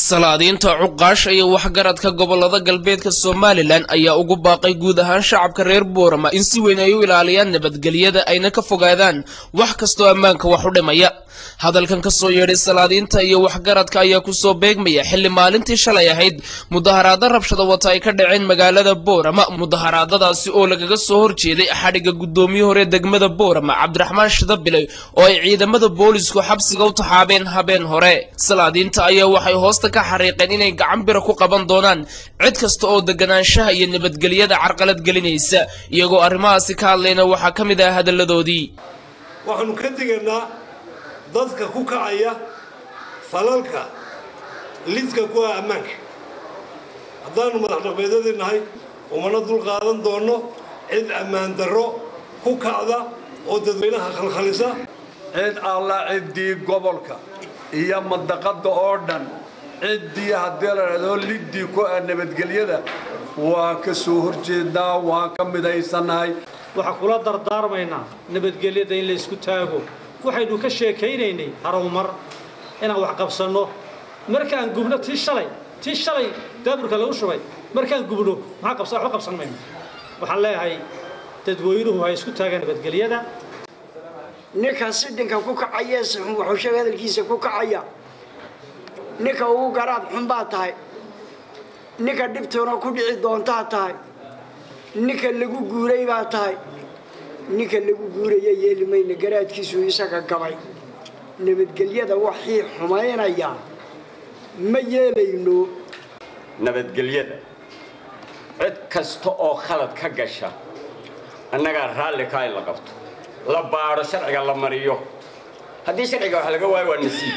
salaadiinta cuqaasha iyo waxgaradka gobolada galbeedka somalilan ayaa ugu baaqay guud ahaan shacabka reer boorama in si weyn ay u ilaaliyaan nabadgelyada ayna ka fogaadaan wax kastoo ammaanka wax u dhimaya hadalkan ka soo yeedhay salaadiinta iyo waxgaradka ayaa kusoo beegmaya xilli maalintii shalay ahayd mudaharaado rabshada wata ay ka dhaceen magaalada boorama mudaharaadadaasi oo lagaga soo horjeeday xadhigga guddoomiye hore degmada boorama cabdiraxmaan shidabiley oo ay ciidamada boolisku xabsiga u taxaabeen habeen hore salaadiinta ayaa waxay hoosta ka xariiqeen inay gacan bira ku qaban doonaan cid kasta oo deganaanshaha iyo nabadgelyada carqalad gelinaysa iyagoo arrimahaasi ka hadlayna waxaa ka mid ah hadalladoodii waxaanu ka digaynaa dadka ku kacaya falalka lidka ku ah ammaanka haddaanu madax dhaqmeedyadii nahay umana dul qaadan doonno cid ammaan darro ku kacda oo dadweynaha khalkhalisa cid alla ciddii gobolka iyo mandaqadda oo dhan ciddii haddii la dhahdo liddii ku ah nabadgelyada waan ka soo horjeednaa waan ka midaysannahay waxaa kula dardaarmaynaa nabadgelyada in la isku taago waxaynu ka sheekaynaynay harowmar inaan wax qabsanno markaan gubno tii shalay tii shalay daaburka lagu shubay markaan gubno maxaa qabsa waxba qabsan mayno waxaan leeyahay dadweynuhu ha isku taagaan nabadgelyada ninka sidhinka ku kacaya sixun waxuusheega hadalkiisa ku kacaya ninka ugu garaad xun baa tahay ninka dhibtoona ku dhici doontaa tahay ninka lagu guuray baa tahay ninka lagu guuraya yeeli mayna garaadkiisu isaga gabay nabadgelyada waxii xumaynaya ma yeelayno nabadgelyada cid kasta oo khalad ka gasha annagaa raalli kaa in la qabto la baadho sharciga la mariyo haddii sharciga wax laga waayo waa nasiib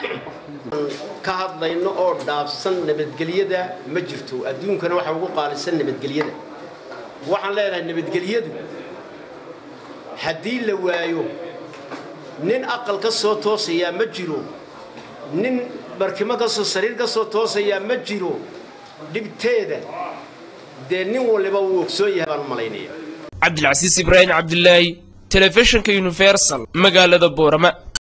ka hadlayno oo dhaafsan nabadgelyada ma jirto adduunkana waxa ugu qaalisan nabadgelyada waxaan leenahay nabadgelyadu haddii la waayo nin aqal ka soo toosayaa ma jiro nin barkimo kasoo sariir ka soo toosayaa ma jiro dhibteeda dee nin waliba wuu ogsoon yahay baan u malaynaya cabdilcasiis ibraahim cabdilaahi telefishinka universal magaalada boorama